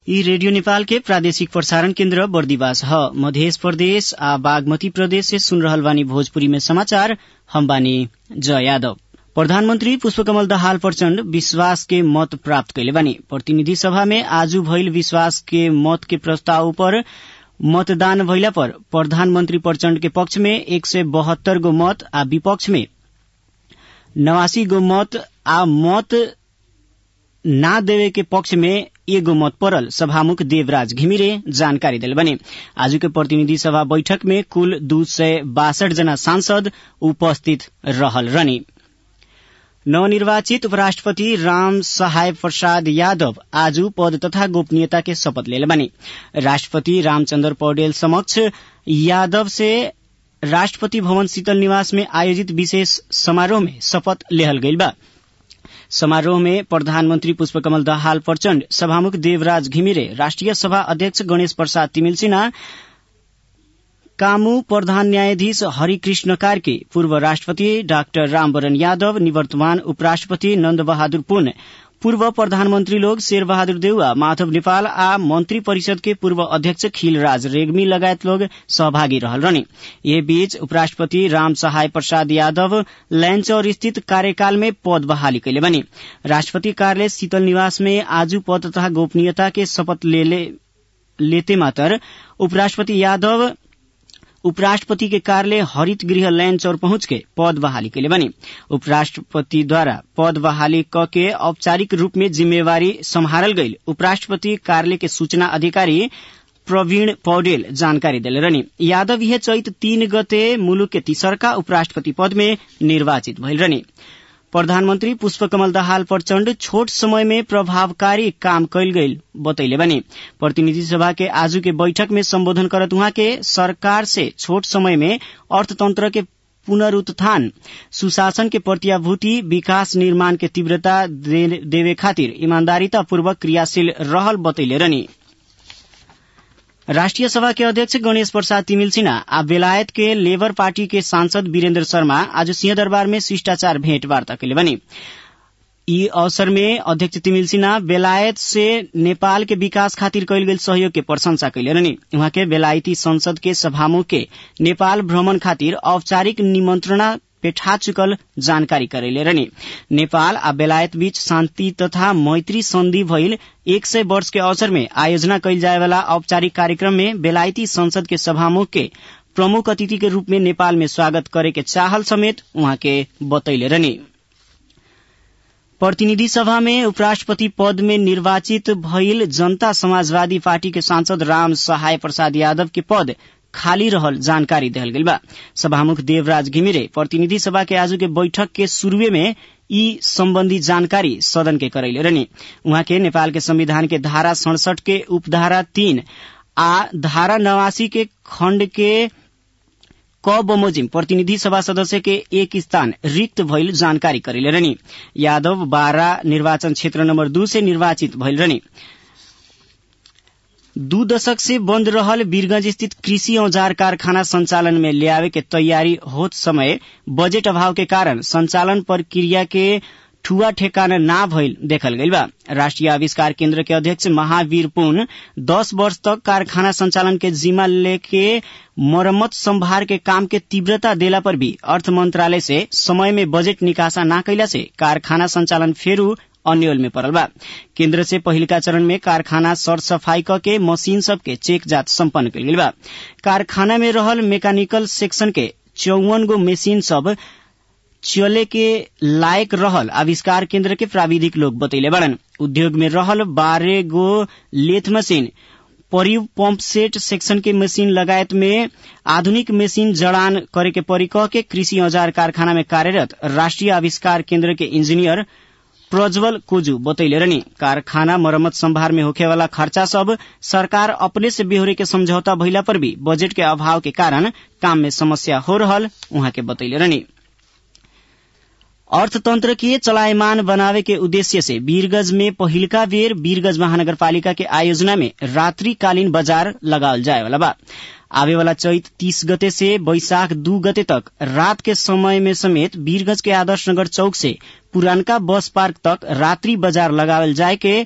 यी रेडियो नेपाल के प्रादेशिक प्रसारण केन्द्र बर्दिवास ह मध्य प्रदेश आ बागमती प्रदेश से सुन रहल बानी भोजपुरी में समाचार हम बानी जय यादव प्रधानमन्त्री पुष्पकमल दाहाल प्रचण्ड विश्वास के मत प्राप्त कैले बानी प्रतिनिधि सभा में आजु भइल विश्वास के मत के प्रस्ताव पर मतदान भइला पर प्रधानमन्त्री प्रचण्ड के पक्ष में एक सय बहत्तर गो मत आ विपक्ष में नवासी गो मत आ मत ना देवे के पक्ष में एगो मत पड़ल सभामुख देवराज घिमिरे जानकारी दिल बने आज के प्रतिनिधि सभा बैठक में कुल दू सय बासठ जना सांसद उपस्थित रहल रनी नवनिर्वाचित उपराष्ट्रपति राम सहाय प्रसाद यादव आज पद तथा गोपनीयता के शपथ ले बने राष्ट्रपति रामचंद्र पौडेल समक्ष यादव से राष्ट्रपति भवन शीतल निवास में आयोजित विशेष समारोह में शपथ लेहल गईल बा समारोह में प्रधानमन्त्री पुष्पकमल दाहाल प्रचण्ड सभामुख देवराज घिमिरे राष्ट्रिय सभा अध्यक्ष गणेश प्रसाद तिमिल सिन्हा कामू प्रधान न्यायाधीश हरिकृष्ण कार्के पूर्व राष्ट्रपति डाक्टर रामवरण यादव निवर्तमान उपराष्ट्रपति नन्द बहादुर पुन पूर्व प्रधानमन्त्री लोग शेर बहादुर देउवा माधव नेपाल आ मन्त्री परिषद के पूर्व अध्यक्ष खिलराज रेग्मी लगायत लोग सहभागी रहल रहने ये बीच उपराष्ट्रपति राम सहाय प्रसाद यादव लैंचौर स्थित कार्यकाल में पद बहाली कैले बने राष्ट्रपति कार्यालय शीतल निवास में आजू पद तथा गोपनीयता के शपथ ले ले, लेते मात्र उपराष्ट्रपति यादव उपराष्ट्रपति के कार्यालय हरित गृह लैंड चौर पहुंच के पद बहाली के लिए बनी उपराष्ट्रपति द्वारा पद बहाली क के औपचारिक रूप में जिम्मेवारी संभारल गई उपराष्ट्रपति कार्यालय के सूचना अधिकारी प्रवीण पौडेल जानकारी दिले रहनी यादव यह चैत तीन गते मुलुक के तीसरका उपराष्ट्रपति पद में निर्वाचित भइल रहनी प्रधानमन्त्री पुष्पकमल दाहाल प्रचण्ड छोट समय में प्रभावकारी काम कैल गईल बतैले बने प्रतिनिधि सभा के आजू के बैठक में संबोधन करत उहाँ के सरकार से छोट समय में अर्थतंत्र के पुनरुत्थान सुशासन के प्रत्याभूति विकास निर्माण के तीव्रता दे, देवे खातिर ईमानदारीतापूर्वक क्रियाशील रहल बतैले रहनी राष्ट्रिय सभा के अध्यक्ष गणेश प्रसाद तिमिल सिन्हा आ बेलायत के लेबर पार्टी के सांसद वीरेन्द्र शर्मा आज सिंहदरबार में शिष्टाचार भेंट वार्ता कैले बनी यी अवसर में अध्यक्ष तिमिल सिन्हा बेलायत से नेपाल के विकास खातिर कैल गेल सहयोग के प्रशंसा कैले रहनी उहाँ के बेलायती संसद के सभामुख के नेपाल भ्रमण खातिर औपचारिक निमंत्रणा पेठा चुकल जानकारी करेले रहनी नेपाल आ बेलायत बीच शान्ति तथा मैत्री संधि भइल एक सय वर्ष के अवसर में आयोजना कैल जाए वाला औपचारिक कार्यक्रम में बेलायती संसद के सभामुख के प्रमुख अतिथि के रूप में नेपाल में स्वागत करे के चाहल समेत उहाँ के बतैले रहनी प्रतिनिधि सभा में उपराष्ट्रपति पद में निर्वाचित भइल जनता समाजवादी पार्टी के सांसद राम सहाय प्रसाद यादव के पद खाली रहल जानकारी दिहल गइल बा सभामुख देवराज घिमिरे प्रतिनिधि सभा के आज के बैठक के शुरूए में ई सम्बन्धी जानकारी सदन के करैले रहनी उहाँ के नेपाल के संविधान के धारा सड़सठ के उपधारा तीन आ धारा नवासी के खण्ड के क बमोजिम प्रतिनिधि सभा सदस्य के एक स्थान रिक्त भइल जानकारी करेले रहनी यादव बारा निर्वाचन क्षेत्र नम्बर दू से निर्वाचित भइल रहनी दू दशक से बंद रहल वीरगंज स्थित कृषि औजार कारखाना संचालन में लियावे के तैयारी होत समय बजट अभाव के कारण संचालन प्रक्रिया के ठुआ ठेकाना ना भइल देखल गइल बा राष्ट्रिय आविष्कार केन्द्र के अध्यक्ष महावीर पुन दस वर्ष तक कारखाना संचालन के जिम्मा लेके मरम्मत संभार के काम के तीव्रता देला पर भी अर्थ मंत्रालय से समय में बजट निकासा ना कैला से कारखाना संचालन फेरू अन्यल में पड़ल बा केन्द्र से पहिलका चरण में कारखाना सर सफाई क के मशीन सब के चेक जांच सम्पन्न कल गेल बा कारखाना में रहल मैकेनिकल सेक्शन के चौवन गो मशीन सब चले के लायक रहल आविष्कार केन्द्र के प्राविधिक लोग बतैले बड़न उद्योग में रहल बारह गो लेथ मशीन परिव पंप सेट सेक्शन के मशीन लगायत में आधुनिक मशीन जड़ान करे के परी कह के कृषि औजार कारखाना में कार्यरत राष्ट्रिय आविष्कार केन्द्र के इंजीनियर प्रज्वल कोजू बतैले रहनी कारखाना मरम्मत संभार में होखे वाला खर्चा सब सरकार अपने से बेहोरे के समझौता भइला पर भी बजट के अभाव के कारण काम में समस्या हो रहल उहाँ के बतैले रहनी अर्थतंत्र के चलायमान बनावे के उद्देश्य से वीरगंज में पहिलका बेर वीरगंज महानगरपालिका के आयोजना में रात्रिकालीन बाजार लगावल जाए वाला बा आवे वाला चैत तीस गते से बैशाख दू गते तक रात के समय में समेत वीरगंज के आदर्श नगर चौक से पुरानका बस पार्क तक रात्रि बाजार लगावल जाए के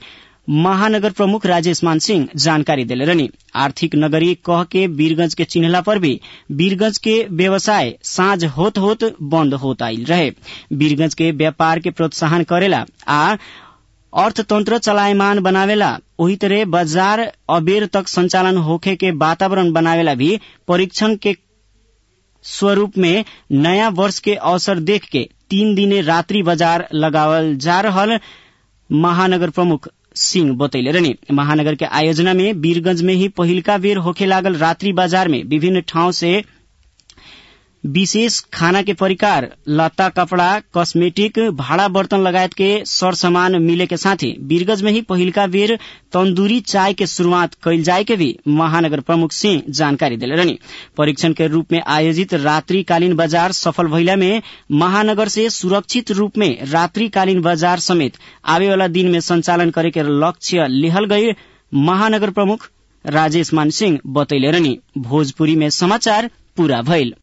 महानगर प्रमुख राजेश मान सिंह जानकारी दिले रहनी आर्थिक नगरी कह के वीरगंज के चिन्हला पर भी वीरगंज के व्यवसाय साँझ होत होत बंद होत आयल रहे वीरगंज के व्यापार के प्रोत्साहन करेला आ अर्थतंत्र चलायमान बनावेला वही तरह बाजार अबेर तक संचालन होखे के वातावरण बनावेला भी परीक्षण के स्वरूप में नया वर्ष के अवसर देख के तीन दिने रात्रि बाजार लगावल जा रहल महानगर प्रमुख सिंह बतैले रहनी महानगर के आयोजना में वीरगंज में ही पहिलका बेर होखे लागल रात्रि बाजार में विभिन्न ठाउँ से विशेष खाना के परिकार लत्ता कपड़ा कॉस्मेटिक भाड़ा बर्तन लगायत के सर सामान मिले के साथ ही वीरगंज में ही पहिलका बेर तंदूरी चाय के शुरूआत कैल जाए के भी महानगर प्रमुख सिंह जानकारी दिले रहनी परीक्षण के रूप में आयोजित रात्रिकालीन बाजार सफल भइला में महानगर से सुरक्षित रूप में रात्रिकालीन बाजार समेत आवे वाला दिन में संचालन करे के लक्ष्य लिहल गई महानगर प्रमुख राजेश मान सिंह बतैले रहनी भोजपुरी में समाचार पूरा भइल